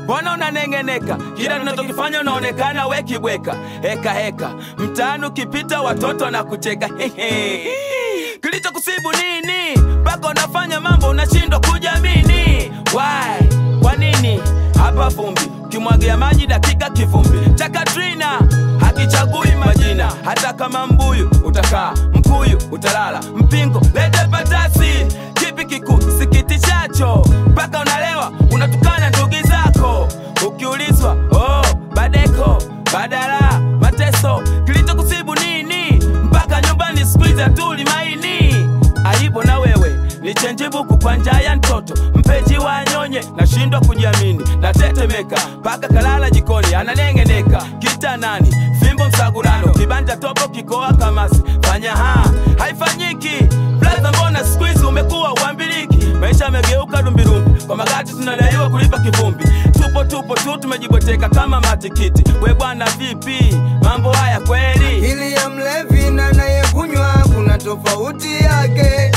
mbona unaneng'eneka? Kila tunachokifanya unaonekana we kibweka, heka heka mtaani ukipita watoto wanakucheka hehe. Kilichokusibu nini mpaka unafanya mambo unashindwa kujamini? Why? Kwa nini? Hapa vumbi kimwagia maji dakika kivumbi cha Katrina hakichagui majina, hata kama mbuyu utakaa, mkuyu utalala, mpingo lete patasi. Kipi kikusikitishacho mpaka unalewa unatukana ndugu zako? Ukiulizwa oh, badeko badala mateso, kilichokusibu nini mpaka nyumbani siku hizi hatuli maini? Aibu na wewe ni chenjibuku kwa njaa ya mtoto mpeji wa nyonye, nashindwa kujiamini, natetemeka mpaka kalala jikoni ananeng'eneka kitanani, fimbo msagurano, kibanja topo kikoa kamasi, fanya ha haifanyiki. Blaza, mbona siku hizi umekuwa uambiliki? Maisha yamegeuka dumbidumbi, kwa magati tunadaiwa kulipa kivumbi, tupo tupo tu tumejibweteka kama matikiti. We bwana, vipi mambo haya kweli? Akili ya mlevi na anayekunywa kuna tofauti yake.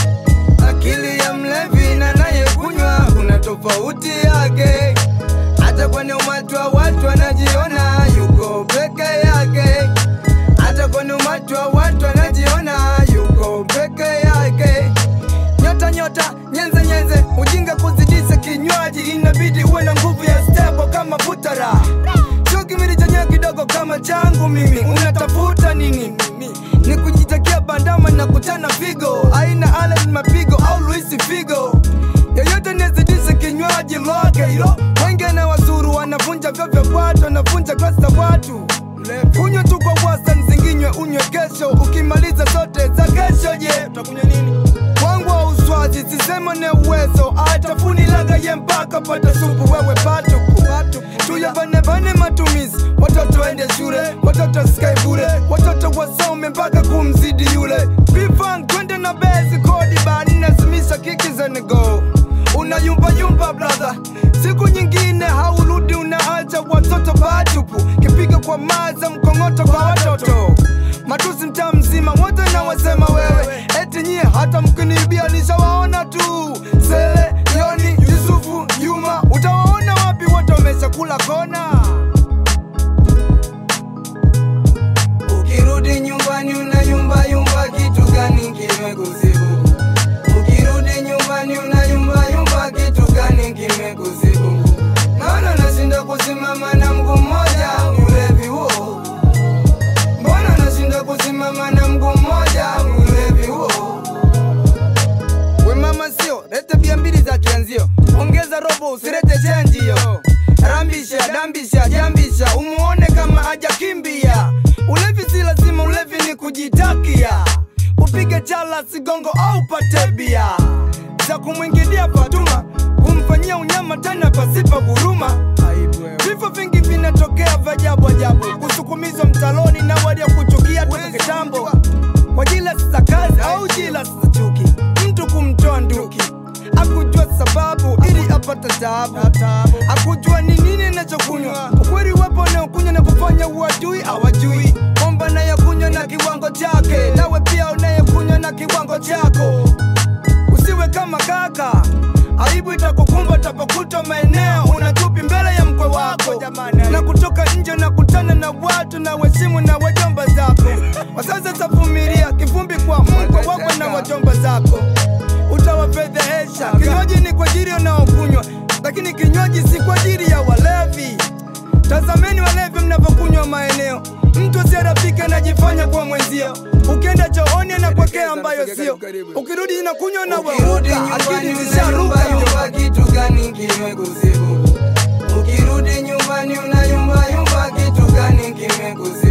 Akili ya mlevi na anayekunywa kuna tofauti yake. Hata kwenye umati wa watu anajiona yuko peke yake. Hata kwenye umati wa watu anajiona yuko peke yake. Nyota nyota, nyenze nyenze, ujinga kuzidisha kinywaji, inabidi uwe na nguvu ya stebo kama butara. Sio kimili chenyewe kidogo kama changu mimi, unatafuta nini? Ni kujitakia bandama na kutana figo, aina Allen mapigo au Luisi Figo. Yoyote nizidishe kinywaji lake hilo, wenge na wazuru wanavunja vyo vya watu, wanavunja glasi za watu. Kunywa tu kwa wastani, zinginywe unywe kesho, ukimaliza zote za kesho, je, utakunywa nini? Wangu wa uswazi sisema ne uwezo atafuni laga ye mpaka pata supu wewe patupu tuyabanebane matumizi watoto waende shule watoto skai bure watoto wasome mpaka kumzidi yule bifang twende na bezi kodi bani nasimisha kiki zenego unayumbayumba brother siku nyingine haurudi unaacha watoto patupu kipiga kwa maza mkongoto kwa watoto matusi mtaa mzima wote na wasema wewe eti nyie hata mkiniibia nishawaona tu sele yoni yusufu yuma utawaona wapi wote wameshakula kona ukirudi nyumbani unayumba yumba kitu gani kimekusibu ukirudi nyumbani unayumba yumba kitu gani kimekusibu naona nashinda kusimama na mguu mmoja ni ulevi huo mbona nashinda kusimama na mguu mmoja ni ulevi huo we mama sio lete bia mbili za kianzio ongeza robo usirete chenjio rambisha dambisha jambisha umuone kama hajakimbia ulevi si lazima ulevi ni kujitakia upige chala sigongo au pate bia za kumwingilia Fatuma kumfanyia unyama tena pasipa huruma vifo vingi vinatokea vya ajabu ajabu kusukumizwa mtaloni na walio kuchukia toka kitambo kwa jila za kazi au jila za chuki mtu kumtoa nduki akujua sababu ili apate taabu akujua ni nini nachokunywa ukweli wapo unaokunywa na kufanya uadui awajui omba nayekunywa na kiwango chake nawe pia unayekunywa na kiwango chako usiwe kama kaka aibu itakukumba utapokuta maeneo unatupi mbele ya mkwe wako na kutoka nje na kutana na watu na weshimu na wajomba zako wazazi tavumilia kivumbi kwa mkwe wako na wajomba zako utawafedhehesha kinywaji ni kwa ajili unaokunywa lakini kinywaji si kwa ajili ya walevi tazameni walevi mnavyokunywa maeneo mtu asiyerafika anajifanya kuwa mwenzio ukienda chooni anakwekea ambayo sio ukirudi inakunywa na Ukirudi waruka akili nyumbani zisharuka unayumba kitu gani kimekusibu? Ukirudi nyumbani unayumba yumba kitu gani kimekusibu?